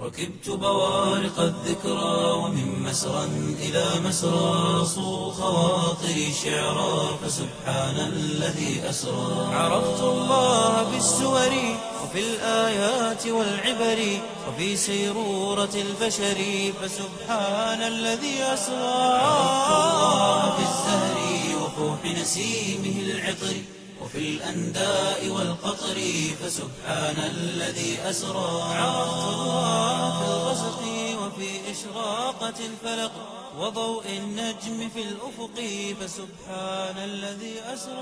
ركبت بوارق الذكرى ومن مسرى إلى مسرى صو خواطري شعرا فسبحان الذي أسرى عرفت الله بالسور وفي الآيات والعبر وفي سيرورة البشر فسبحان الذي أسرى عرفت الله بالزهر وفوح نسيمه العطر وفي الأنداء والقطر فسبحان الذي أسرى عرفت الله في الغسق وفي إشراقة الفلق وضوء النجم في الأفق فسبحان الذي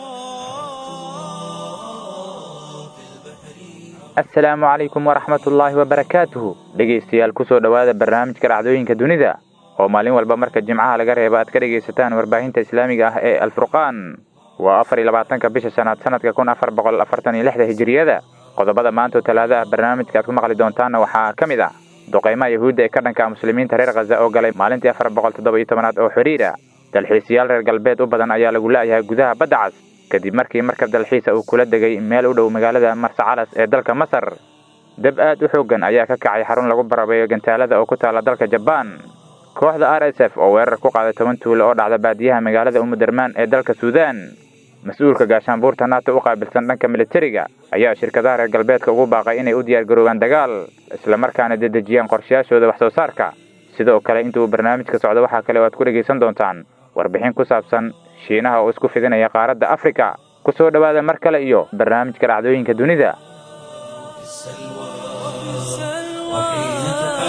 أسرى في البحر assalaamu calaykum waraxmatullaahi wabarakaatuhu dhegaystayaal kusoo dhowaada barnaamijka dhacdooyinka dunida oo maalin walba marka jimcaha laga reeba aad ka dhegaysataan warbaahinta islaamiga ah ee alfurqaan waa afar iyo labaatanka bisha shanaad sanadka kun afar boqol afartan iyo lixda hijiriyada qodobada maantoo talaada ah barnaamijka aad ku maqli doontaanna waxaa ka mid ah duqaymaha yahuudda ee ka dhanka muslimiinta reer khaza oo galay maalintii afar boqol toddoba iyo tobanaad oo xidhiira dalxiisayaal reer galbeed u badan ayaa lagu la'yahay gudaha badda cas kadib markii markab dalxiisa uu kula degay meel u dhow magaalada marsacalas ee dalka masar dab aad u xooggan ayaa ka kacay xarun lagu barabeeyo gantaalada oo ku taalla dalka jabaan kooxda r s f oo weerar ku qaaday toban tuulo oo dhacda baadiyaha magaalada umudermaan ee dalka suudaan mas-uulka gaashaanbuurta nato u qaabilsan dhanka militariga ayaa shirkadaha reer galbeedka ugu baaqay inay u diyaargaroobaan dagaal islamarkaana dedejiyaan qorshayaashooda wax soo saarka sidoo kale inta uu barnaamijka socdo waxaa kale oo aad ku dhegaysan doontaan warbixin ku saabsan shiinaha oo isku fidinaya qaaradda afrika ku soo dhowaada mar kale iyo barnaamijka dhacdooyinka dunida في السلوى وحين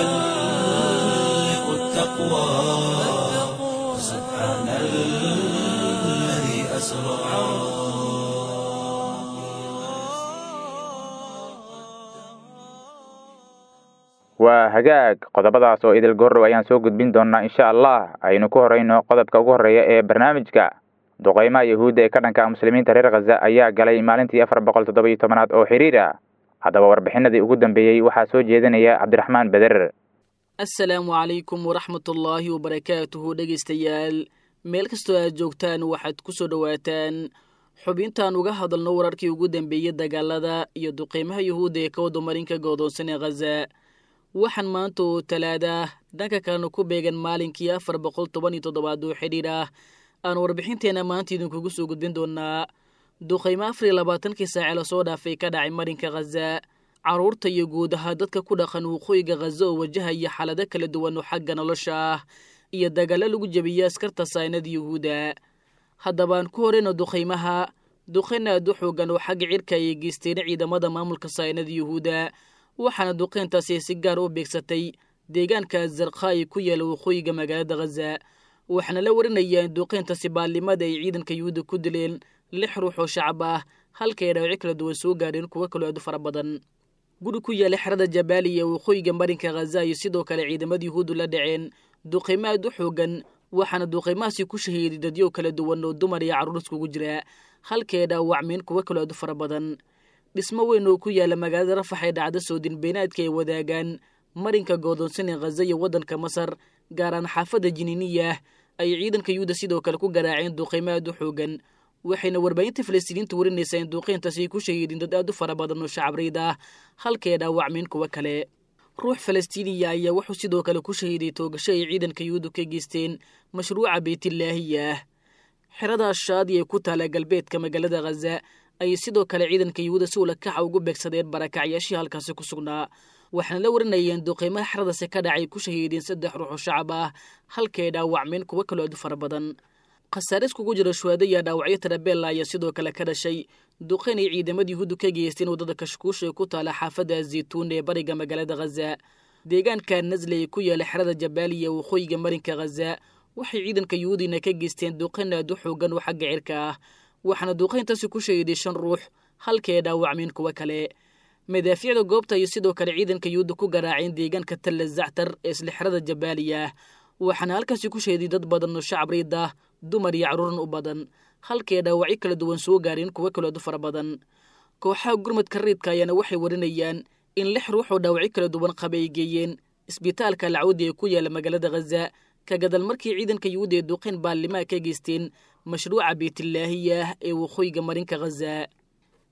تحلق التقوى فسبحان الذي أسرى waa hagaag qodobadaas oo idil gorrow ayaan soo gudbin doonnaa insha allah aynu ku horrayno qodobka ugu horreeya ee barnaamijka duqaymaha yahuudda ee ka dhanka muslimiinta reer khaza ayaa galay maalintii afar boqol toddoba iyo tobanaad oo xidhiira haddaba warbixinadii ugu dambeeyey waxaa soo jeedinaya cabdiraxmaan beder assalaamu calaykum waraxmatullaahi wabarakaatuhu dhegaystayaal meel kastoo aad joogtaan waxaad ku soo dhowaataan xubintaan uga hadalno wararkii ugu dambeeyey dagaalada iyo duqeymaha yuhuudda ee ka wadamarinka goodoonsan ee khaza waxaan maanta oo talaada dhanka kalena ku beegan maalinkii afar boqol toban iyo toddobaad oo xidhiir ah aan warbixinteenna maanta idinkugu soo gudbin doonaa duqaymo afar iyo labaatankii saace lasoo dhaafay ka dhacay marinka khaza carruurta iyo guud ahaa dadka ku dhaqan waqooyiga khaza oo wajahaya xaalado kala duwan oo xagga nolosha ah iyo dagaallo lagu jebiyey askarta saynada yuhuudda haddabaan ku horeyno duqaymaha duqayn aad u xoogan oo xagga cirka ayay geysteen ciidamada maamulka saynada yuhuudda waxaana duqeyntaasi si gaar u beegsatay deegaanka zarkhayi ku yaala waqooyiga magaalada khaza waxaana la warinayaa in duqeyntaasi baallimada ay ciidanka yuhuudda ku dileen lix ruux oo shacab ah halka ay dhaawacyo kala duwan soo gaadheen kuwo kaloo aad u fara badan guri ku yaala xerada jabaaliya waqooyiga marinka khaza iyo sidoo kale ciidamada yuhuuddu la dhaceen duqeymo aad u xoogan waxaana duqeymahaasi ku shahiiday dadyo kala duwan oo dumar iyo carruur iskugu jira halka ay dhaawacmeen kuwo kaloo aad u fara badan dhismo weyn oo ku yaala magaalada rafax ee dhacda soodin beenaadka ay wadaagaan marinka goodoonsan ee khaza iyo waddanka masar gaaraan xaafadda jiniiniyah ay ciidanka yuhuudda sidoo kale ku garaaceen duqeymo aad u xoogan waxayna warbaahinta falastiiniinta warinaysaa in duqeyntaasi ay ku shahiideen dad aad u fara badan oo shacabriid ah halka ay dhaawacmeen kuwo kale ruux falastiiniya ayaa wuxuu sidoo kale ku shahiiday toogasho ay ciidanka yuhuuddu ka geysteen mashruuca beytillaahiya xerada shaadi ee ku taala galbeedka magaalada khaza ayay sidoo kale ciidanka yuhuudda si ula kaxa ugu beegsadeen barakacyaashii halkaasi ku sugnaa waxaana la warinayeen duqeymaha xeradasi ka dhacay ku shahiideen saddex ruux oo shacab ah halkaay dhaawacmeen kuwo kaloo aad u fara badan khasaare iskugu jira shuhaado iyo dhaawacyo tarabeella ayaa sidoo kale ka dhashay duqeyn ay ciidamada yuhuuddu ka geysteen waddada kashkuusha ee ku taala xaafadda zaytuun ee bariga magaalada khaza deegaanka nasle ee ku yaala xerada jabaaliya waqooyiga marinka khaza waxay ciidanka yuhuudina ka geysteen duqeyn aad u xoogan oo xagga cirka ah waxaana duqeyntaasi ku shahiiday shan ruux halka ay dhaawacmeen kuwo kale madaafiicda goobta iyo sidoo kale ciidanka yuhuudda ku garaaceen deegaanka talla zactar ee isla xerada jabaaliya waxaana halkaasi ku shahiday dad badan oo shacab riid ah dumar iyo carruuran u badan halkaay dhaawacyo kala duwan soo gaareen kuwo kalood u fara badan kooxaha gurmadka riidka ayaana waxay warinayaan in lix ruux oo dhaawacyo kala duwan qaba ay geeyeen isbitaalka alcawdi ee ku yaala magaalada khaza ka gadal markii ciidanka yuhuudda ee duqeyn baarlimaa ka geysteen mashruuca beytillaahiya ee waqooyiga marinka khaza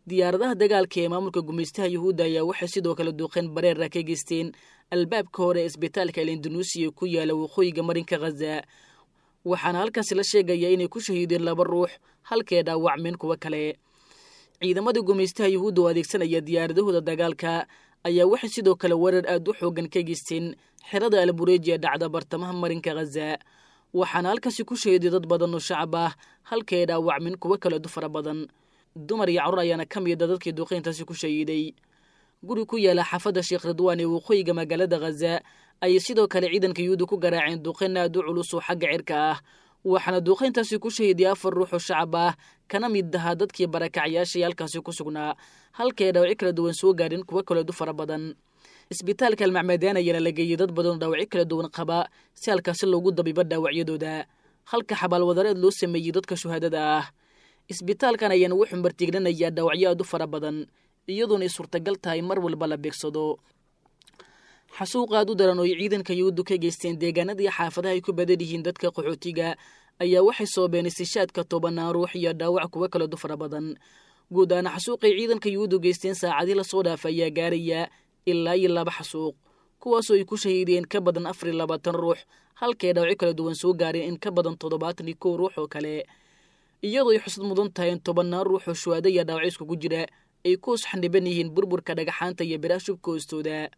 diyaaradaha dagaalka ee maamulka gumaystaha yuhuudda ayaa waxay sidoo kale duuqeen bareera ka geysteen albaabka hore ee isbitaalka elindonesia ku yaala waqooyiga marinka khaza waxaana halkaasi la sheegayaa inay ku shahiideen laba ruux halkee dhaawacmeen kuwo kale ciidamada gumaystaha yuhuudda oo adeegsanaya diyaaradahooda dagaalka ayaa waxay sidoo kale weerar aad u xoogan ka geysteen xerada albureeji ee dhacda bartamaha marinka khaza waxaana halkaasi ku shahiiday dad badan oo shacab ah halkee dhaawacmeen kuwo kale du fara badan dumar iyo carruur ayaana ka mida dadkii duuqeyntaasi ku shahiiday guri ku yaala xaafadda sheekh ridwaan ee waqooyiga magaalada khaza ayay sidoo kale ciidanka yuhuudda ku garaaceen duuqeyn aad u culus oo xagga cirka ah waxaana duuqeyntaasi ku shahiiday afar ruux oo shacab ah kana mid ahaa dadkii barakacyaashii halkaasi ku sugnaa halkay dhaawaci kala duwan soo gaadhin kuwo kaleedu fara badan isbitaalka almacmadaan ayaana la geeyey dad badan oo dhaawacyo kala duwan qaba si halkaasi loogu dabibo dhaawacyadooda halka xabaalwadareed loo sameeyey dadka shuhaadada ah isbitaalkan ayaana wuxuu martiignanayaa dhaawacyo aad u fara badan iyadoona ay suurtagal tahay mar walba la beegsado xasuuq aad u daran oo ay ciidanka yuhuuddu ka geysteen deegaanadii xaafadaha ay ku badan yihiin dadka qaxootiga ayaa waxay soobeen istishaadka tobanaan ruux iyo dhaawac kuwo kale du fara badan guud ahaan xasuuqay ciidanka yuhuuddu geysteen saacadii lasoo dhaafa ayaa gaaraya ilaa iyo laba xasuuq kuwaasoo ay ku shahiideen ka badan afar iyo labaatan ruux halkay dhaawacyo kala duwan soo gaareen in ka badan toddobaatan iyo kow ruux oo kale iyadoo ay xusad mudan tahay in tobannaan ruux oo shuhaado iyo dhaawacyo iskugu jira ay ku usxandhiban yihiin burburka dhagaxaanta iyo biraha shubka hoostooda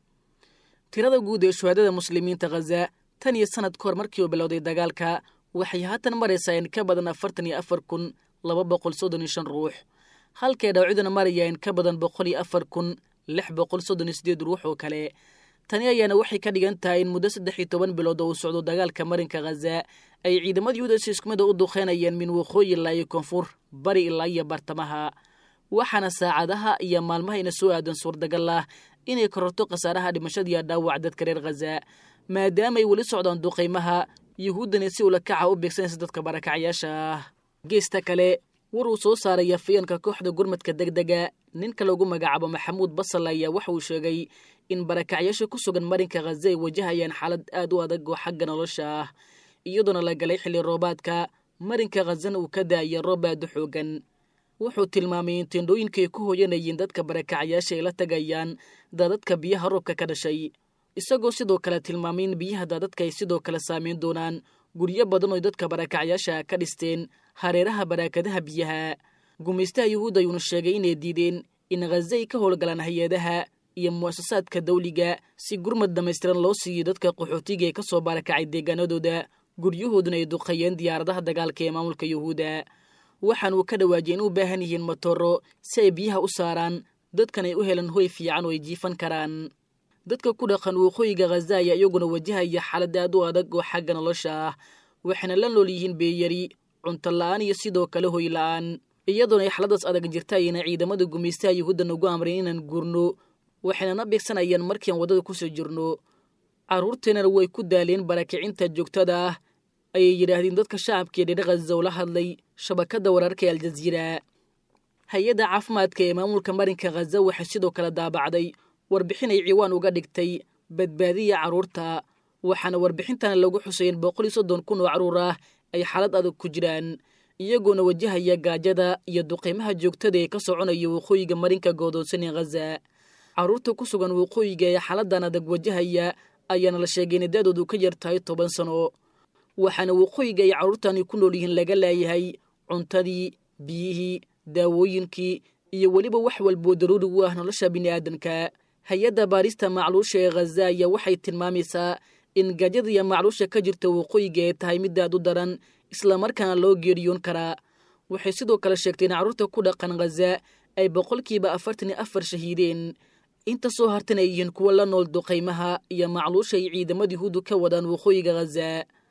tirada guud ee shuhaadada muslimiinta khaza tan iyo sanad ka hor markii uu bilowday dagaalka waxay haatan maraysaa in ka badan afartan iyo afar kun laba boqol soddon iyo shan ruux halkay dhaawacyaduna maraya in ka badan boqol iyo afar kun lix boqol soddon iyo sideed ruux oo kale tani ayaana waxay ka dhigan tahay in muddo saddex iyo toban bilood oo uu socdo dagaalka marinka khaza ay ciidamada yuhuuda si isku mid a u duqeynayeen min waqooyi ilaa iyo koonfur bari ilaa iyo bartamaha waxaana saacadaha iyo maalmaha ina soo aadan suurtagal ah inay kororto khasaaraha dhimashadiiyo dhaawac dadka reer khaza maadaama ay weli socdaan duqaymaha yuhuuddana si ula kaca u beegsanaysa dadka barakacyaasha ah geesta kale war uu soo saaraya fiyanka kooxda gurmadka deg dega ninka lagu magacaabo maxamuud basal ayaa waxa uu sheegay in barakacyaasha ku sugan marinka khaza ay wajahayaan xaalad aad u adag oo xagga nolosha ah iyadoona la galay xilli roobaadka marinka khazana uu ka daaya roob aad u xoogan wuxuu tilmaamay in tendhooyinka ay ku hooyanayeen dadka barakacyaasha ay la tagayaan daadadka biyaha roobka ka dhashay isagoo sidoo kale tilmaamay in biyaha daadadka ay sidoo kale saameyn doonaan guryo badan oo dadka barakacyaasha ka dhisteen hareeraha baraakadaha biyaha gumaystaha yuhuudda ayuuna sheegay inay diideen in khaza ay ka howlgalaan hay-adaha iyo mu'asasaadka dawliga si gurmad dhammaystiran loo siiyo dadka qaxootiga ee ka soo barakacay deegaanadooda guryahooduna ay duqeeyeen diyaaradaha dagaalka ee maamulka yuhuudda waxaan uu ka dhawaajiyay in u baahan yihiin matooro si ay biyaha u saaraan dadkan ay u helan hoy fiican oo ay jiifan karaan dadka ku dhaqan waqooyiga khaza ayaa iyaguna wajahaya xaalad aad u adag oo xagga nolosha ah waxayna la nool yihiin beeyari cunto la-aan iyo sidoo kale hoy la-aan iyadoona ay xaaladaas adag jirta ayna ciidamada gumaystaha yuhuudda nagu amreen inaan guurno waxayna na beegsanayaan markiian waddada kusoo jirno carruurteennana way ku daaleen barakicinta joogtada ah ayay yidhaahdeen dadka shacabka ee dhedhe khaza ula hadlay shabakadda wararka ee aljaziira hay-adda caafimaadka ee maamulka marinka khaza waxay sidoo kale daabacday warbixin ay ciwaan uga dhigtay badbaadiya carruurta waxaana warbixintana lagu xuseeyeen boqol iyo soddon kun oo carruur ah ay xaalad adag ku jiraan iyagoona wajahaya gaajada iyo duqeymaha joogtada ee ka soconaya waqooyiga marinka goodoonsan ee khaza carruurta ku sugan waqooyiga ee xaaladan adag wajahaya ayaana la sheegay in da-doodu ka yar tahay toban sano waxaana waqooyiga ay carruurtani ku nool yihiin laga laayahay cuntadii biyihii daawooyinkii iyo weliba wax walboo daruuri u ah nolosha bini'aadanka hay-adda baarista macluusha ee khaza ayaa waxay tilmaamaysaa in gaajada iyo macluusha ka jirta waqooyiga ay tahay midaad u daran islamarkaana loo geeriyoon karaa waxay sidoo kale sheegtay in carruurta ku dhaqan khaza ay boqolkiiba afartan iyo afar shahiideen inta soo hartan ay yihiin kuwa la nool duqaymaha iyo macluusha ay ciidamada yuhuuddu ka wadaan waqooyiga khaza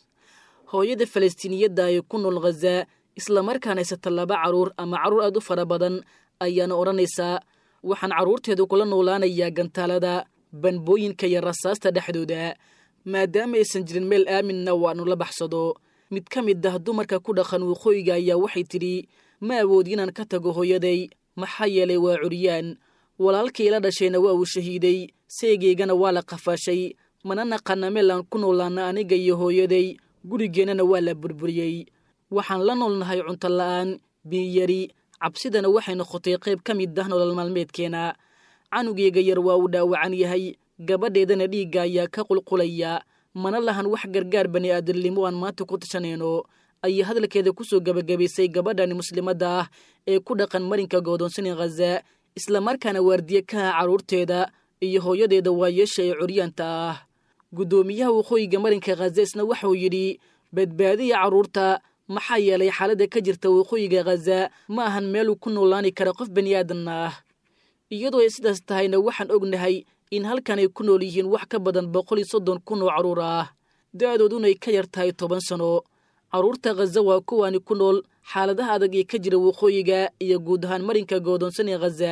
hooyada falastiiniyadda ee ku nool khaza islamarkaana haysata laba carruur ama carruur aad u fara badan ayaana odhanaysaa waxaan carruurteedu kula noolaanayaa gantaalada banbooyinka iyo rasaasta dhexdooda maadaama aysan jirin meel aaminna waanu la baxsado mid ka mid ah dumarka ku dhaqan waqooyiga ayaa waxay tidhi ma awoodi inaan ka tago hooyaday maxaa yeelay waa curyaan walaalkii la dhashayna waa uu shahiiday seegeygana waa la qafaashay mana naqana meel aan ku noolaana aniga iyo hooyaday gurigeennana waa la burburiyey waxaan la noolnahay cunto la'aan biyari cabsidana waxay noqotay qayb ka mid ah nolol maalmeedkeena canugeyga yar waa uu dhaawacan yahay gabadheedana dhiigga ayaa ka qulqulaya mana lahan wax gargaar bani aadamnimo aan maanta ku tashanayno ayay hadalkeeda kusoo gebagabaysay gabadhani muslimadda ah ee ku dhaqan marinka goodoonsanin khaza islamarkaana waardiye ka ah carruurteeda iyo hooyadeeda waayeesha ee curyaanta ah guddoomiyaha waqooyiga marinka khaza isna waxauu yidhi badbaadiya carruurta maxaa yeelay xaaladda ka jirta waqooyiga khaza ma ahan meel uu ku noolaani kara qof bani aadan ah iyadoo ay sidaas tahayna waxaan ognahay in halkan ay ku nool yihiin wax ka badan boqol iyo soddon kun oo carruur ah da-doodunay ka yar tahay toban sano carruurta khaza waa kuwaani ku nool xaaladaha adag ee ka jira waqooyiga iyo guud ahaan marinka goodoonsan ee khaza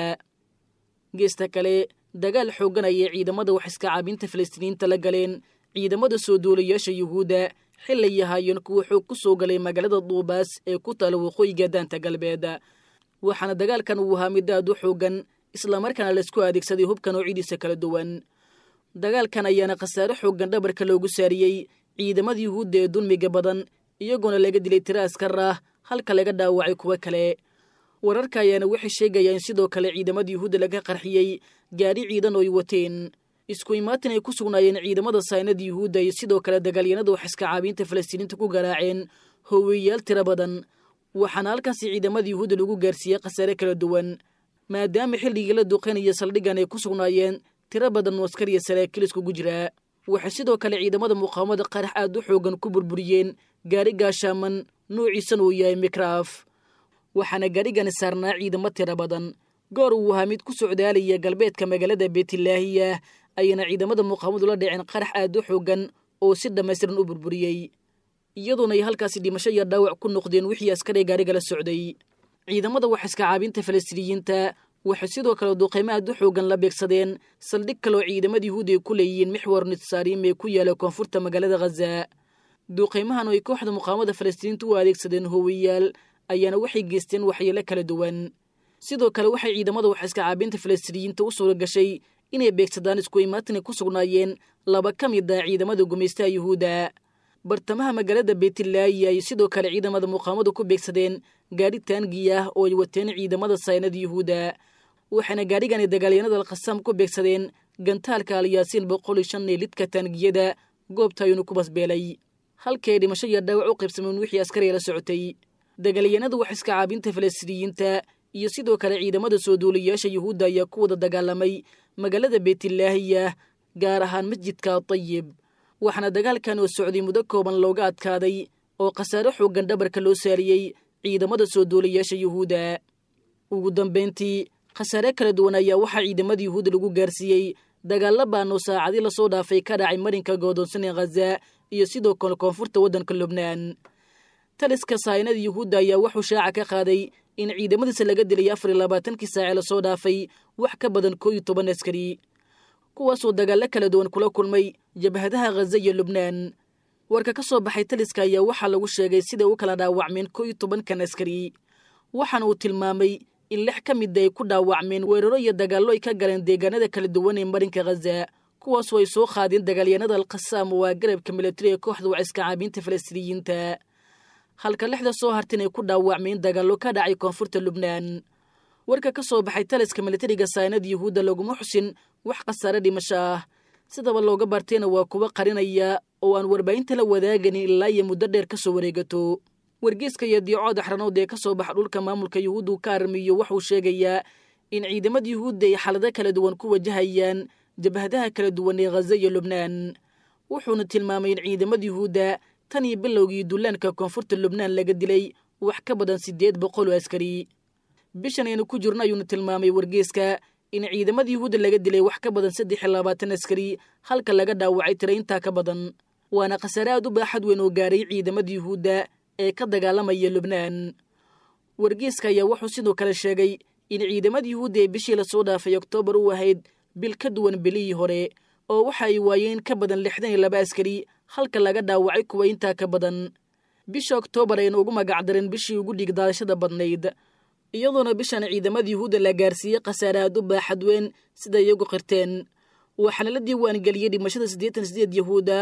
geesta kale dagaal xooggan ayay ciidamada wax iska caabinta falastiiniyiinta la galeen ciidamada soo duulayaasha yuhuudda xilay yahaayeen kuwa xoog ku soo galay magaalada duubaas ee ku taala waqooyiga daanta galbeed waxaana dagaalkan uu ahaa mid aad u xooggan islamarkaana laisku adeegsaday hubka noocidiisa kala duwan dagaalkan ayaana khasaare xooggan dhabarka loogu saariyey ciidamada yuhuudda ee dulmiga badan iyagoona laga dilay tiro askar ah halka laga dhaawacay kuwo kale wararka ayaana waxay sheegayaan sidoo kale ciidamada yuhuudda laga qarxiyey gaadhi ciidan oo ay wateen isku imaatin ay ku sugnaayeen ciidamada saynada yuhuudda iyo sidoo kale dagaalyanada wax iska caabiinta falastiiniinta ku garaaceen hooweyaal tiro badan waxaana halkaasi ciidamada yuhuudda lagu gaarsiiyey khasaare kala duwan maadaama xilligii la duqeynaya saldhiggan ay ku sugnaayeen tiro badan oo askar iyo saraakiil iskugu jiraa waxay sidoo kale ciidamada muqaawamada qarax aad u xoogan ku burburiyeen gaari gaashaaman nuuciisana uu yahay mikraaf waxaana gaarigani saarnaa ciidamo tiro badan goor uu ahaa mid ku socdaalaya galbeedka magaalada beetilaahiya ayayna ciidamada muqaawamadu la dhaceen qarax aad u xoogan oo si dhammaystiran u burburiyey iyadoona ay halkaasi dhimasho iyo dhaawac ku noqdeen wixii askari gaariga la socday ciidamada wax iska caabinta falastiiniyiinta waxay sidoo kale duqaymo aad u xoogan la beegsadeen saldhig kaloo ciidamada yuhuud ay ku leeyihiin mixwar nitsaarim ee ku yaala koonfurta magaalada khaza duqaymahan oo ay kooxda muqaawamada falastiiniinta u adeegsadeen hoowayaal ayaana waxay geysteen waxyeelo kala duwan sidoo kale waxay ciidamada wax iska caabinta falastiiniyiinta u suura gashay inay beegsadaan isku imaatinay ku sugnaayeen laba ka mid ah ciidamada gumaystaha yuhuudda bartamaha magaalada beetilaayi ay sidoo kale ciidamada muqaawamadu ku beegsadeen gaadhi taangi ah oo ay wateen ciidamada saynada yuhuudda waxaana gaadhigani dagaalyanada alkhasaam ku beegsadeen gantaalka alyaasiin boqol iyo shan ee lidka taangiyada goobta ayuunu ku basbeelay halkii ay dhimasho iyo dhaawac u qaybsameen wixii askariga la socotay dagaalyanada wax iska caabinta falastiiniyiinta iyo sidoo kale ciidamada soo duulayaasha yuhuudda ayaa ku wada dagaalamay magaalada beetilaahiya gaar ahaan masjidka tayib waxaana dagaalkan oo socday muddo kooban looga adkaaday oo khasaare xooggan dhabarka loo saariyey ciidamada soo duulayaasha yuhuudda ugu dambayntii khasaare kala duwan ayaa waxaa ciidamada yuhuudda lagu gaarsiiyey dagaalla baanoo saacadii lasoo dhaafay ka dhacay marinka goodoonsan ee khaza iyo sidoo kale koonfurta waddanka lubnaan taliska saynada yuhuudda ayaa wuxuu shaaca ka qaaday in ciidamadiisa laga dilay afar iyo labaatankii saace lasoo dhaafay wax ka badan koo iyo toban askari kuwaasoo dagaallo kala duwan kula kulmay jabhadaha khaza iyo lubnaan warka ka soo baxay taliska ayaa waxaa lagu sheegay siday u kala dhaawacmeen koo iyo tobankan askari waxaana uu tilmaamay in lix ka mida ay ku dhaawacmeen weeraro iyo dagaallo ay ka galeen deegaanada kala duwan ee marinka khaza kuwaasoo ay soo qaadeen dagaalyanada alkhasaam waa garabka militari ee kooxda waciska caabiinta falastiiniyiinta halka lixda soo hartin ay ku dhaawacmeen dagaallo ka dhacay koonfurta lubnaan warka ka soo baxay taliska militariga saynada yuhuudda laguma xusin wax khasaare dhimasho ah sidaba looga bartayna waa kuwa qarinaya oo aan warbaahinta la wadaaganin ilaa iyo muddo dheer ka soo wareegato wargeeska iyo diicood axranood ee ka soo baxa dhulka maamulka yuhuuddu ka armiyo waxuu sheegayaa in ciidamada yuhuudda ay xaalado kala duwan ku wajahayaan jabhadaha kala duwan ee khaza iyo lubnaan wuxuuna tilmaamay in ciidamada yuhuudda tan iyo bilowgii dullaanka koonfurta lubnaan laga dilay wax ka badan siddeed boqol oo askari bishan aynu ku jirno ayuuna tilmaamay wargeeska in ciidamada yuhuudda laga dilay wax ka badan saddex iyo labaatan askari halka laga dhaawacay tira intaa ka badan waana khasaare aad u baaxad weyn oo gaaray ciidamada yuhuudda ee ka dagaalamaya lubnaan wargeeska ayaa wuxuu sidoo kale sheegay in ciidamada yuhuudda ee bishii lasoo dhaafay oktoobar u ahayd bil ka duwan bilihii hore oo waxa ay waayeen ka badan lixdan iyo laba askari halka laga dhaawacay kuwa intaa ka badan bisha oktoobar ayna ugu magacdareen bishii ugu dhigdaadashada badnayd iyadoona bishan ciidamada yuhuudda la gaarsiiyey khasaare aad u baaxad weyn sida iyagu qirteen waxaana la diiwaangeliyey dhimashada siddeetan sideed yahuud ah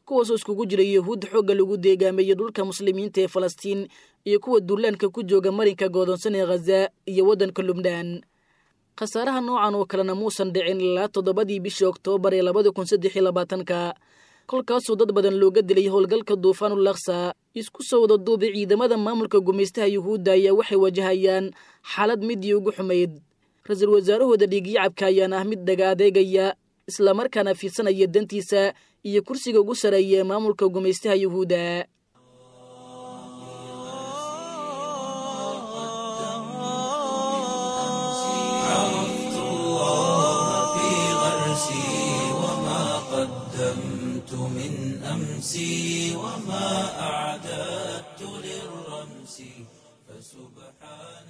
kuwaasoo iskugu jira yahuud xoogga lagu deegaameeyey dhulka muslimiinta ee falastiin iyo kuwa duulaanka ku jooga marinka goodonsan ee khaza iyo waddanka lubnaan khasaaraha noocan oo kalena muusan dhicin ilaa toddobadii bishii oktoobar ee labada kun saddex iyo labaatanka kolkaasoo dad badan looga dilay howlgalka duufaanul aksa isku soo wada duubay ciidamada maamulka gumaystaha yuhuudda ayaa waxay wajahayaan xaalad midii ugu xumayd ra-iisul wasaarahooda dhiigyacabka ayaana ah mid dhaga adeegaya islamarkaana fiidsanaya dantiisa iyo kursiga ugu sareeya ee maamulka gumaystaha yuhuudda عرفت الله في غرسي وما قدمت من أمسي وما أعددت للرمس فسبحان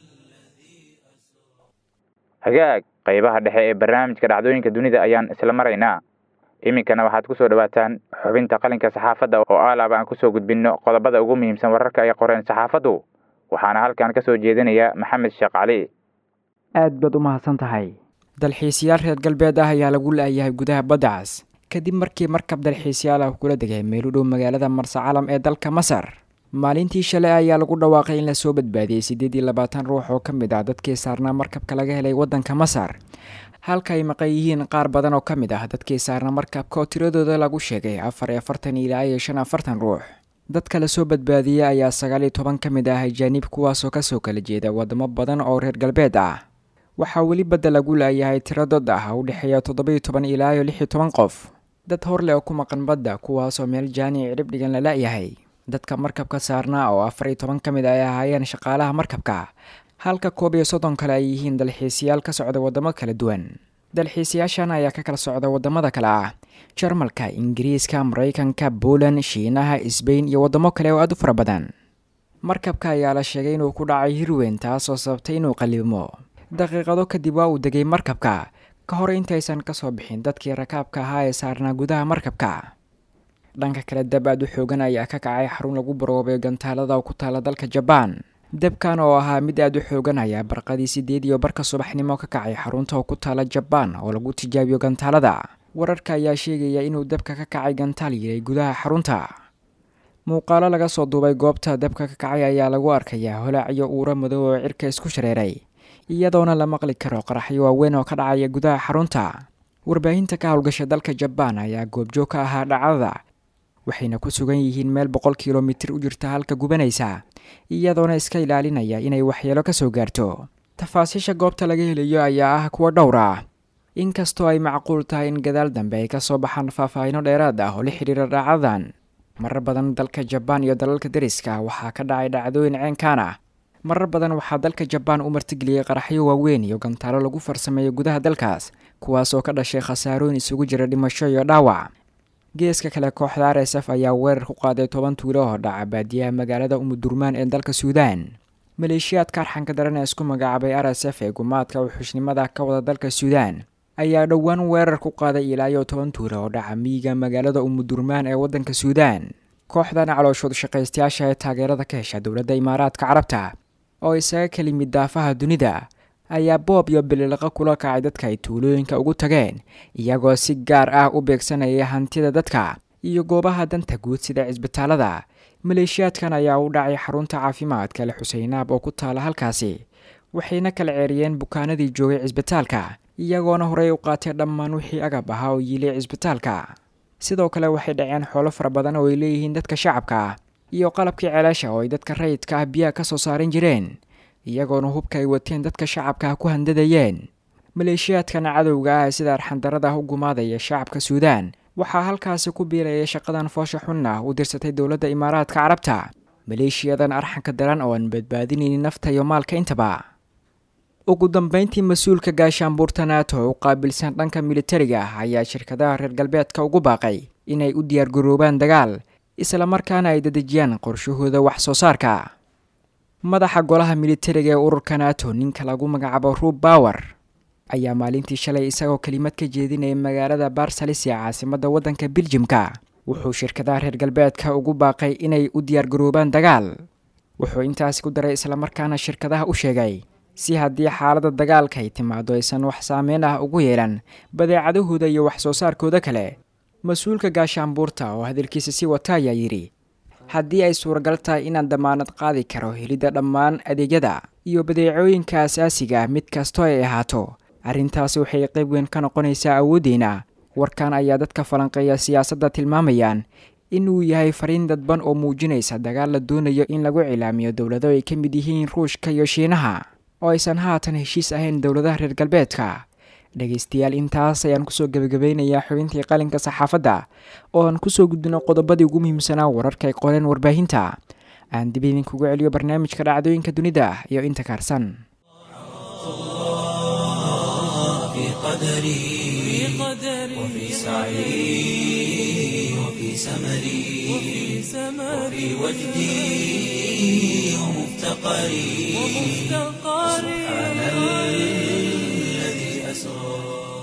hagaag qaybaha dhexe ee barnaamijka dhacdooyinka dunida ayaan isla maraynaa iminkana waxaad kusoo dhawaataan xubinta qalinka saxaafadda oo aalaaba aan kusoo gudbinno qodobada ugu muhiimsan wararka ay qoreen saxaafaddu waxaana halkan ka soo jeedinaya maxamed sheekh cali aad baad u mahadsan tahay dalxiisayaal reer galbeed ah ayaa lagu la'yahay gudaha baddacaas kadib markii markab dalxiisayaal ah kula degay meel u dhow magaalada marsacalam ee dalka masar maalintii shalay ayaa lagu dhawaaqay in lasoo badbaadiyey siddeed iyo labaatan ruux oo ka mid ah dadkii saarnaa markabka laga helay waddanka masar halka ay maqan yihiin qaar badan oo ka mid ah dadkii saarnaa markabka oo tiradooda lagu sheegay afar iyo afartan ilaa iyo shan afartan ruux dadka lasoo badbaadiyey ayaa sagaal iyo toban ka mid ah ajaanib kuwaasoo kasoo kala jeeda wadamo badan oo reer galbeed ah waxaa weli badda lagu laayahay tiro dad ah u dhexeeya toddoba-iyo toban ilaa iyo lix iyo toban qof dad hor leh oo ku maqan badda kuwaasoo meel jaani cidhib dhigan la la'yahay dadka markabka saarnaa oo afar iyo toban ka mid ay ahaayeen shaqaalaha markabka halka koob iyo soddon kale ay yihiin dalxiisayaal ka socda waddamo kala duwan dalxiisayaashan ayaa ka kala socda waddamada kale ah jarmalka ingiriiska maraykanka poland shiinaha sbain iyo waddamo kale oo aad u fara badan markabka ayaa la sheegay inuu ku dhacay hirweyn taasoo sababtay inuu qallibmo daqiiqado kadib waa uu degay markabka ka hor intaysan kasoo bixin dadkii rakaabka ahaa ee saarnaa gudaha markabka dhanka kale dab aad u xoogan ayaa ka kacay xarun lagu baroobay gantaalada ku taala dalka jabaan debkan oo ahaa mid aad u xoogan ayaa barqadii sideed iyo barka subaxnimo ka kacay xarunta oo ku taala jabaan oo lagu tijaabiyo gantaalada wararka ayaa sheegaya inuu dabka ka kacay gantaal yiray gudaha xarunta muuqaalo laga soo duubay goobta dabka ka kacay ayaa lagu arkayaa holac iyo uuro madow oo cirka isku shareeray iyadoona la maqli karo qaraxyo waaweyn oo ka dhacaya gudaha xarunta warbaahinta ka howlgasha dalka jabaan ayaa goobjoog ka ahaa dhacdada waxayna ku sugan yihiin meel boqol kilomitir u jirta halka gubanaysa iyadoona iska ilaalinaya inay waxyeelo ka soo gaarto tafaasiisha goobta laga helayo ayaa ah kuwa dhowr ah inkastoo ay macquul tahay in gadaal dambe ay kasoo baxaan faahfaahino dheeraad ah oo la xidhiira dhacdadan marar badan dalka jabaan iyo dalalka deriska waxaa ka dhacay dhacdooyin ceenkaan ah marar badan waxaa dalka jabaan u martigeliyey qaraxyo waaweyn iyo gantaalo lagu farsameeyo gudaha dalkaas kuwaas oo ka dhashay khasaarooyin isugu jira dhimasho iyo dhaawac geeska kale kooxda r s f ayaa weerar ku qaaday toban tuulo oo dhaca baadiyaha magaalada umudurmaan ee dalka suudaan maleeshiyaadka arxanka daran ee isku magacaabay r s f ee gumaadka wuxuushnimada ka wada dalka suudaan ayaa dhowaan weerar ku qaaday ilaa iyo toban tuulo oo dhaca miyiga magaalada umudurmaan ee waddanka suudaan kooxdan calooshood shaqaystayaasha ee taageerada ka hesha dowladda imaaraadka carabta oo isaga ka limid daafaha dunida ayaa boob iyo bililaqa kula kacay dadka ay tuulooyinka ugu tageen iyagoo si gaar ah u beegsanaya hantida dadka iyo goobaha danta guud sida cisbitaalada maleeshiyaadkan ayaa u dhacay xarunta caafimaadka le xuseynaab oo ku taala halkaasi waxayna kala ceeriyeen bukaanadii joogay cisbitaalka iyagoona horey u qaatay dhammaan wixii agab ahaa oo yiilay cisbitaalka sidoo kale waxay dhaceen xoolo fara badan oo ay leeyihiin dadka shacabka ah iyo qalabkii ceelasha oo ay dadka rayidka ah biyaha ka soo saaran jireen iyagoona hubka ay wateen dadka shacabka ah ku handadayeen maleeshiyaadkan cadowga ah ee sida arxandarada ah u gumaadaya shacabka suudaan waxaa halkaasi ku biiraya shaqadan foosha xun ah u dirsatay dowladda imaaraadka carabta maleeshiyadan arxanka daran oo aan badbaadinaynin nafta iyo maalka intaba ugu dambeyntii mas-uulka gaashaanbuurta nato u qaabilsan dhanka militariga ah ayaa shirkadaha reer galbeedka ugu baaqay inay u diyaargaroobaan dagaal islamarkaana ay dadejiyaan qorshahooda wax soo saarka madaxa golaha militariga ee ururka nato ninka lagu magacaabo rub bower ayaa maalintii shalay isagoo kelimad ka jeedinaya magaalada barsalis ee caasimadda waddanka biljimka wuxuu shirkadaha reer galbeedka ugu baaqay inay u diyaargaroobaan dagaal wuxuu intaasi ku daray islamarkaana shirkadaha u sheegay si haddii xaaladda dagaalka ay timaado aysan wax saameyn ah ugu yeelan badeecadahooda iyo wax soo saarkooda kale mas-uulka gaashaanbuurta oo hadalkiisa sii wata ayaa yidhi haddii ay suuragal tahay inaan damaanad qaadi karo helidda dhammaan adeegyada iyo badeecooyinka asaasiga ah mid kastoo ay ahaato arrintaasi waxay qayb weyn ka noqonaysaa awooddeena warkan ayaa dadka falanqeeya siyaasadda tilmaamayaan inuu yahay fariin dadban oo muujinaysa dagaal la doonayo in lagu cilaamiyo dowlado ay ka mid yihiin ruushka iyo shiinaha oo aysan haatan heshiis ahayn dowladaha reer galbeedka dhegaystayaal intaas ayaan kusoo gebagabeynayaa xubintii qalinka saxaafadda oo aan kusoo gudbino qodobadii ugu muhiimsanaa wararka ay qoreen warbaahinta aan dib idinkugu celiyo barnaamijka dhacdooyinka dunida iyo inta kaarsan في قدري وفي سعي وفي سمري وفي وجدي ومفتقري سبحان الذي أسرى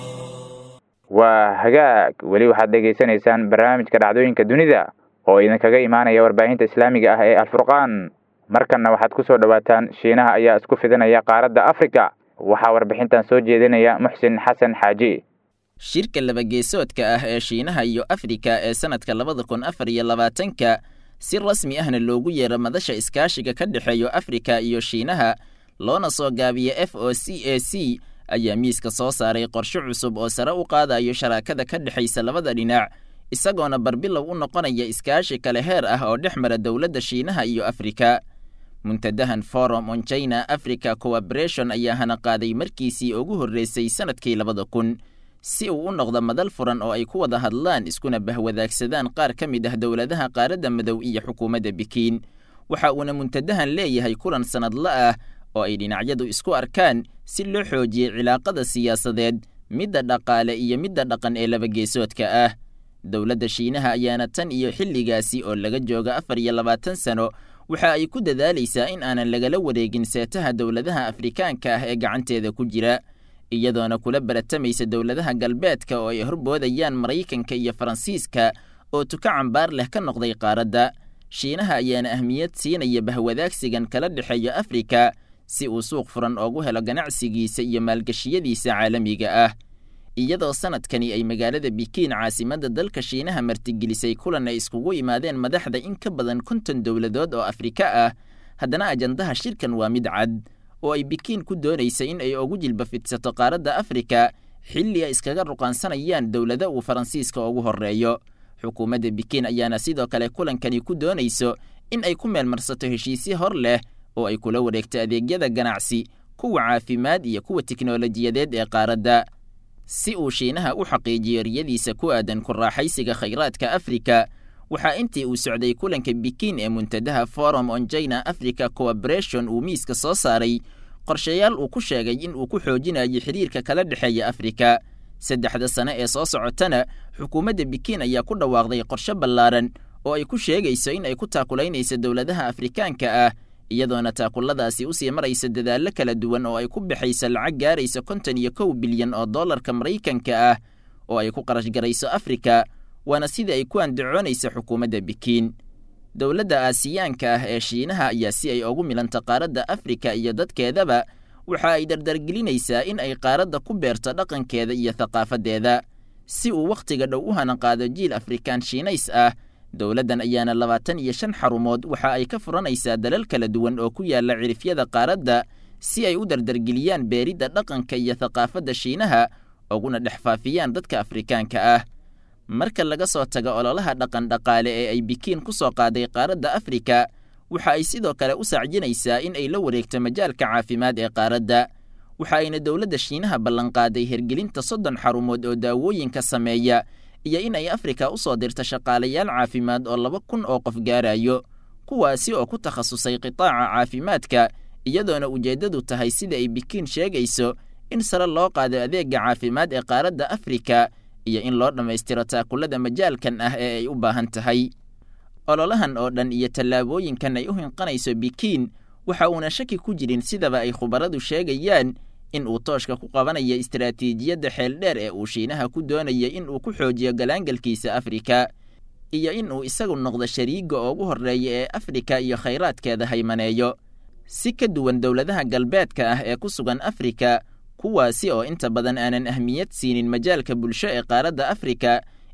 waa hagaag weli waxaad dhegaysanaysaan barnaamijka dhacdooyinka dunida oo idinkaga imaanaya warbaahinta islaamiga ah ee alfurqaan markanna waxaad ku soo dhowaataan shiinaha ayaa isku fidinaya qaaradda afrika waxaa warbixintan soo jeedinaya muxsin xasan xaaji shirka labageesoodka ah ee shiinaha iyo afrika ee sannadka labada kun afar iyo labaatanka si rasmi ahna loogu yeero madasha iskaashiga ka dhexeeyo afrika iyo shiinaha loona soo gaabiya f o c a c ayaa miiska soo saaray qorshe cusub oo sare u qaadayo sharaakada ka dhexaysa labada dhinac isagoona barbilow u noqonaya iskaashi kale heer ah oo dhex mara dowladda shiinaha iyo afrika muntadahan forum on china africa cooperation ayaa hana qaaday markiisii ugu horreysay sannadkii labada kun si uu u noqdo madal furan oo ay ku wada hadlaan iskuna bahwadaagsadaan qaar ka mid ah dowladaha qaaradda madow iyo xukuumadda bikiin waxa uuna muntadahan leeyahay kulan sannadla ah oo ay dhinacyadu isku arkaan si loo xoojiyey cilaaqada siyaasadeed midda dhaqaale iyo midda dhaqan ee labageesoodka ah dowladda shiinaha ayaana tan iyo xilligaasi oo laga jooga afar iyo labaatan sano waxa ay ku dadaalaysaa in aanan lagala wareegin seetaha dowladaha afrikaanka ah ee gacanteeda ku jira iyadoona kula baratamaysa dowladaha galbeedka oo ay horboodayaan maraykanka iyo faransiiska oo tuka cambaar leh ka noqday qaaradda shiinaha ayaana ahmiyad siinaya bahwadaagsigan kala dhexeeya afrika si uu suuq furan oogu helo ganacsigiisa iyo maalgashiyadiisa caalamiga ah iyadoo sannadkani ay magaalada bikiin caasimadda dalka shiinaha martigelisay kulan ay iskugu imaadeen madaxda in ka badan konton dowladood oo afrika ah haddana ajandaha shirkan waa mid cad oo ay bikiin ku doonaysa in ay ugu jilba fidsato qaaradda afrika xilli ay iskaga ruqaansanayaan dowlada uu faransiiska ugu horreeyo xukuumadda bikiin ayaana sidoo kale kulankani ku doonayso in ay ku meelmarsato heshiisyo hor leh oo ay kula wareegto adeegyada ganacsi kuwa caafimaad iyo kuwa tiknolojiyadeed ee qaaradda si uu shiinaha u xaqiijiyo riyadiisa ku aadan ku raaxaysiga khayraadka afrika waxaa intii uu socday kulanka bikiin ee muntadaha forum on china africa cooperation uu miiska soo saaray qorshayaal uu ku sheegay in uu ku xoojinayo xiriirka kala dhexeeya afrika saddexda sane ee soo socotana xukuumadda bikiin ayaa ku dhawaaqday qorshe ballaaran oo ay ku sheegayso in ay ku taakulaynayso dowladaha afrikaanka ah iyadoona taakulladaasi usii maraysa dadaallo kala duwan oo ay ku baxayso lacag gaaraysa konton iyo kow bilyan oo dollarka maraykanka ah oo ay ku qarash garayso afrika waana sidii ay ku andacoonaysa xukuumadda bikiin dowladda aasiyaanka ah ee shiinaha ayaa si ay ugu milanta qaaradda afrika iyo dadkeedaba waxa ay dardargelinaysaa in ay qaaradda ku beerto dhaqankeeda iyo thaqaafaddeeda si uu wakhtiga dhow u hanaqaado jiil afrikaan shiinays ah dowladdan ayaana labaatan iyo shan xarumood waxa ay ka furanaysaa dalal kala duwan oo ku yaalla cirifyada qaaradda si ay u dardargeliyaan beeridda dhaqanka iyo thaqaafadda shiinaha uguna dhex faafiyaan dadka afrikaanka ah marka laga soo tago ololaha dhaqan dhaqaale ee ay bikiin ku soo qaaday qaaradda afrika waxa ay sidoo kale u saacjinaysaa in ay la wareegto majaalka caafimaad ee qaaradda waxa ayna dowladda shiinaha ballanqaaday hergelinta soddon xarumood oo daawooyinka sameeya iyo in ay afrika u soo dirto shaqaalayaal caafimaad oo laba kun oo qof gaarayo kuwaasi oo ku takhasusay qitaaca caafimaadka iyadoona ujeeddadu tahay sida ay bikiin sheegayso in sare loo qaado adeegga caafimaad ee qaaradda afrika iyo in loo dhammaystiro taakullada majaalkan ah ee ay u baahan tahay ololahan oo dhan iyo tallaabooyinkan ay u hinqanayso bikiin waxa uuna shaki ku jirin sidaba ay khubaradu sheegayaan in uu tooshka ku qabanayo istaraatiijiyadda xeeldheer ee uu shiinaha ku doonaya in uu ku xoojiyo galaangalkiisa afrika iyo in uu isagu noqdo shariigga ugu horreeya ee afrika iyo khayraadkeeda haymaneeyo si ka duwan dowladaha galbeedka ah ee ku sugan afrika kuwaasi oo inta badan aanan ahmiyad siinin majaalka bulsho ee qaaradda afrika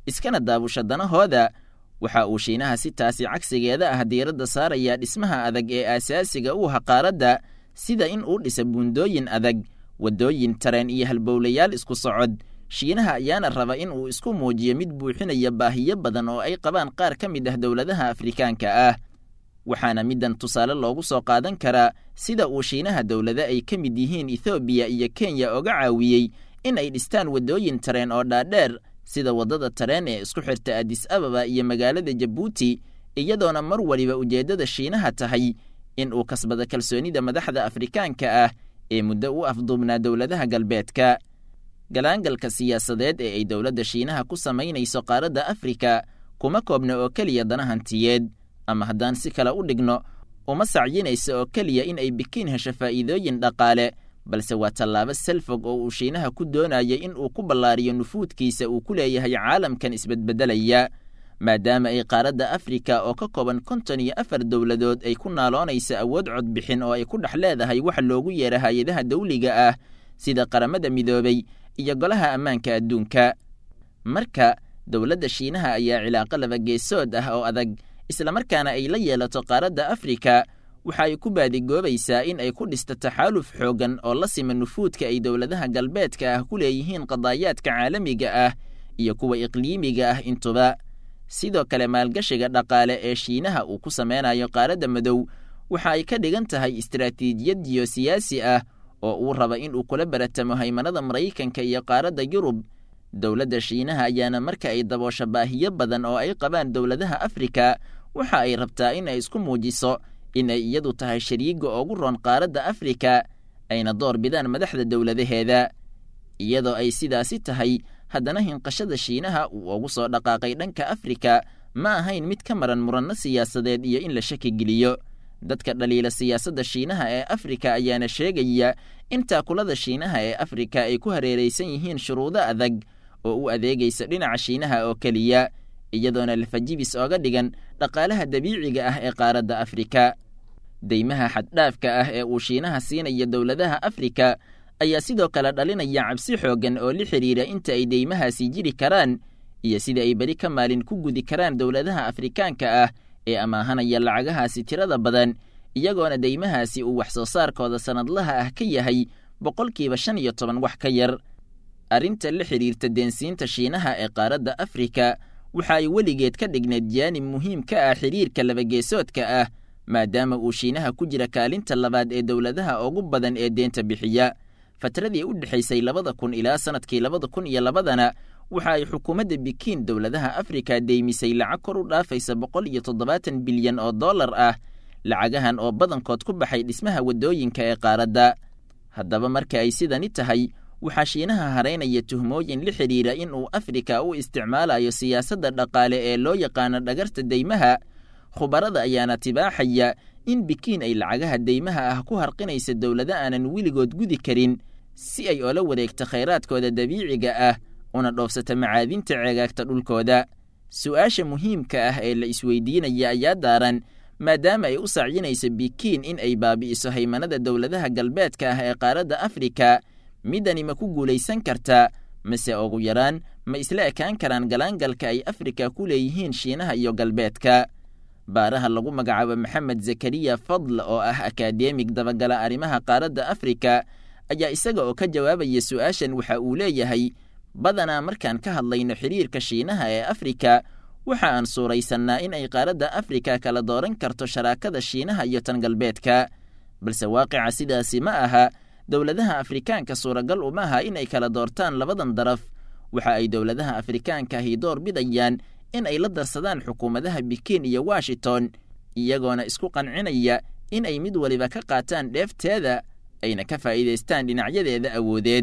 iskana daabusha danahooda waxa uu shiinaha si taasi cagsigeeda ah diiradda saarayaa dhismaha adag ee aasaasiga u aha qaaradda sida in uu dhisa buundooyin adag waddooyin tareen iyo halbowlayaal isku socod shiinaha ayaana raba in uu isku muujiyo mid buuxinaya baahiyo badan oo ay qabaan qaar ka mid ah dowladaha afrikaanka ah waxaana middan tusaale loogu soo qaadan karaa sida uu shiinaha dowlado ay ka mid yihiin ethoobiya iyo kenya oga caawiyey in ay dhistaan waddooyin tareen oo dhaadheer sida waddada tareen ee isku xirta adis ababa iyo magaalada jabuuti iyadoona mar waliba ujeeddada shiinaha tahay in uu kasbado kalsoonida madaxda afrikaanka ah ee muddo u afduubnaa dowladaha galbeedka galaangalka siyaasadeed ee ay dowladda shiinaha ku samaynayso qaaradda afrika kuma koobna oo keliya dana hantiyeed ama haddaan si kale u dhigno uma sacyinaysa oo keliya in ay bikiin hesho faa'iidooyin dhaqaale balse waa tallaabo salfog oo uu shiinaha ku doonaya in uu ku ballaariyo nufuudkiisa uu ku leeyahay caalamkan isbedbeddelaya maadaama ay qaaradda afrika oo ka kooban konton iyo afar dowladood ay ku naaloonaysa awood codbixin oo ay ku dhex leedahay waxa loogu yeera hay-adaha dawliga ah sida qaramada midoobay iyo golaha ammaanka adduunka marka dowladda shiinaha ayaa cilaaqo labageesood ah oo adag islamarkaana ay la yeelato qaaradda afrika waxa ay ku baadigoobaysaa in ay ku dhisto taxaaluf xooggan oo la sima nufuudka ay dowladaha galbeedka ah ku leeyihiin qadaayaadka caalamiga ah iyo kuwa iqliimiga ah intuba sidoo kale maalgashiga dhaqaale ee shiinaha uu ku sameynayo qaaradda madow waxa ay ka dhigan tahay istaraatiijiyad jiyosiyaasi ah oo uu raba in uu kula baratamo haymanada maraykanka iyo qaaradda yurub dowladda shiinaha ayaana marka ay daboosho baahiyo badan oo ay qabaan dowladaha afrika waxa ay rabtaa in ay isku muujiso in ay iyadu tahay shariiga ugu roon qaaradda afrika ayna door bidaan madaxda dowladaheeda iyadoo ay sidaasi tahay haddana hinqashada shiinaha uu ugu soo dhaqaaqay dhanka afrika ma ahayn mid ka maran muranno siyaasadeed iyo in la shaki geliyo dadka dhaliila siyaasadda shiinaha ee afrika ayaana sheegaya in taakulada shiinaha ee afrika ay ku hareeraysan yihiin shuruudo adag oo u adeegaysa dhinaca shiinaha oo keliya iyadoona lafajibis ooga dhigan dhaqaalaha dabiiciga ah ee qaaradda afrika deymaha xaddhaafka ah ee uu shiinaha siinaya dowladaha afrika ayaa sidoo kale dhalinaya cabsi xooggan oo la xidhiira inta ay deymahaasi jiri karaan iyo sida ay beri ka maalin ku gudi karaan dowladaha afrikaanka ah ee amaahanaya lacagahaasi tirada badan iyagoona deymahaasi uu wax soo saarkooda sannadlaha ah ka yahay boqolkiiba shan iyo toban wax ka yar arrinta la xidhiirta deensiinta shiinaha ee qaaradda afrika waxa ay weligeed ka dhigneed jaanib muhiim ka ah xidhiirka labageesoodka ah maadaama uu shiinaha ku jira kaalinta labaad ee dowladaha ugu badan ee deenta bixiya fatradii u dhexaysay labada kun ilaa sannadkii labada kun iyo labadana waxa ay xukuumadda bikiin dowladaha afrika deymisay lacag kor u dhaafaysa boqol iyo toddobaatan bilyan oo dollar ah lacagahan oo badankood ku baxay dhismaha waddooyinka ee qaaradda haddaba marka ay sidani tahay waxaa shiinaha haraynaya tuhmooyin la xidhiira in uu afrika u isticmaalayo siyaasadda dhaqaale ee loo yaqaano dhagarta deymaha khubarada ayaana tibaaxaya in bikiin ay lacagaha deymaha ah ku harqinaysa dowlado aanan weligood gudi karin si ay oola wareegto khayraadkooda dabiiciga ah una dhoofsata macaadinta ceegaagta dhulkooda su'aasha muhiimka ah ee la isweydiinaya ayaa daaran maadaama ay u sacyinayso bikiin in ay baabi'iso haymanada dowladaha galbeedka ah ee qaaradda afrika middani ma ku guulaysan kartaa mase ugu yaraan ma isla ekaan karaan galaangalka ay afrika ku leeyihiin shiinaha iyo galbeedka baaraha lagu magacaabo maxamed zakariya fadl oo ah akadeemig dabagala arrimaha qaaradda afrika ayaa isaga oo ka jawaabaya su'aashan waxa uu leeyahay badanaa markaan ka hadlayno xidhiirka shiinaha ee afrika waxa aan suuraysannaa in ay qaaradda afrika kala dooran karto sharaakada shiinaha iyo tan galbeedka balse waaqica sidaasi ma aha dowladaha afrikaanka suuragal uma aha in ay kala doortaan labadan daraf waxa ay dowladaha afrikaanka ahi door bidayaan in ay la darsadaan xukuumadaha bikiin iyo washington iyagoona isku qancinaya in ay mid waliba ka qaataan dheefteeda ayna ka faa'iidaystaan dhinacyadeeda awoodeed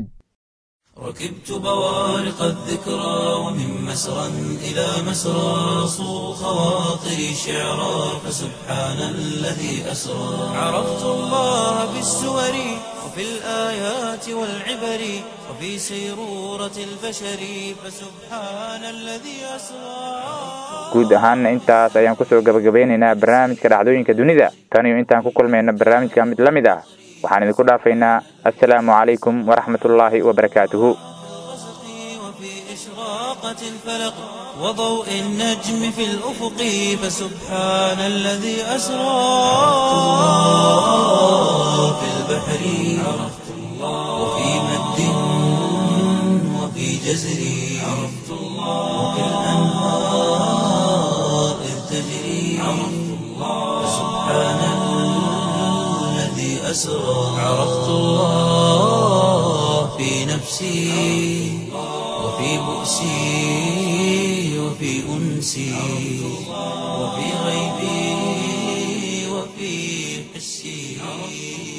ركبت بوارق الذكرى ومن مسرى إلى مسرى صو خواطري شعرا فسبحان الذي أسرى عرفت الله بالسور وفي الآيات والعبر وفي سيرورة البشر فسبحان الذي أسرى guud ahaanna intaas ayaan kusoo gabagabeynaynaa barnaamijka dhacdooyinka dunida tan iyo intaan ku kulmayna barnaamijka mid la mid ah waxaan idinku dhaafaynaa assalaamu calaykum waraxmatullaahi wabarakaatuhu وفي إشراق وشقت الفلق وضوء النجم في الأفق فسبحان الذي أسرى في البحر عرفت الله وفي مد وفي جزر عرفت الله وفي الأنهار إذ تجري عرفت الله فسبحان الذي أسرى عرفت الله في نفسي وفي بؤسي وفي أنسي وفي غيبي وفي حسي